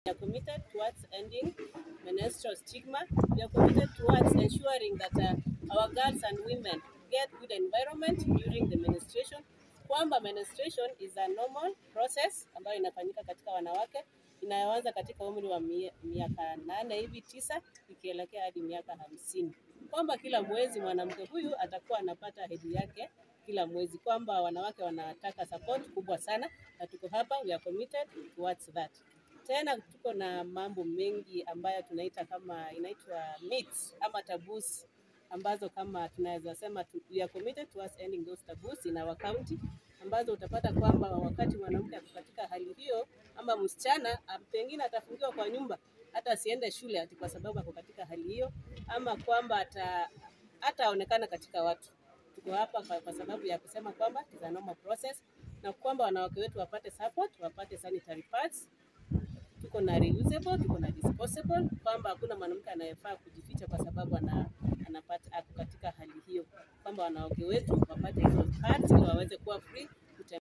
We are committed towards ending menstrual stigma. We are committed towards ensuring that uh, our girls and women get good environment during the menstruation, kwamba menstruation is a normal process ambayo inafanyika katika wanawake inayoanza katika umri wa mie- miaka nane hivi tisa ikielekea hadi miaka hamsini, kwamba kila mwezi mwanamke huyu atakuwa anapata hedhi yake kila mwezi, kwamba wanawake wanataka support kubwa sana, na tuko hapa, we are committed towards that. Tena tuko na mambo mengi ambayo tunaita kama inaitwa myths ama taboos ambazo kama tunaweza sema tu- we are committed towards ending those taboos in our county, ambazo utapata kwamba wakati mwanamke ako katika hali hiyo ama msichana ah, pengine atafungiwa kwa nyumba hata asiende shule ati kwa sababu ako katika hali hiyo, ama kwamba ata hataonekana katika watu. Tuko hapa kwa, kwa sababu ya kusema kwamba it is a normal process na kwamba wanawake wetu wapate support, wapate sanitary pads tuko na reusable, tuko na disposable, kwamba hakuna mwanamke anayefaa kujificha kwa sababu ana, anapata ako katika hali hiyo, kwamba wanawake wetu wapate hizo pads ili waweze kuwa free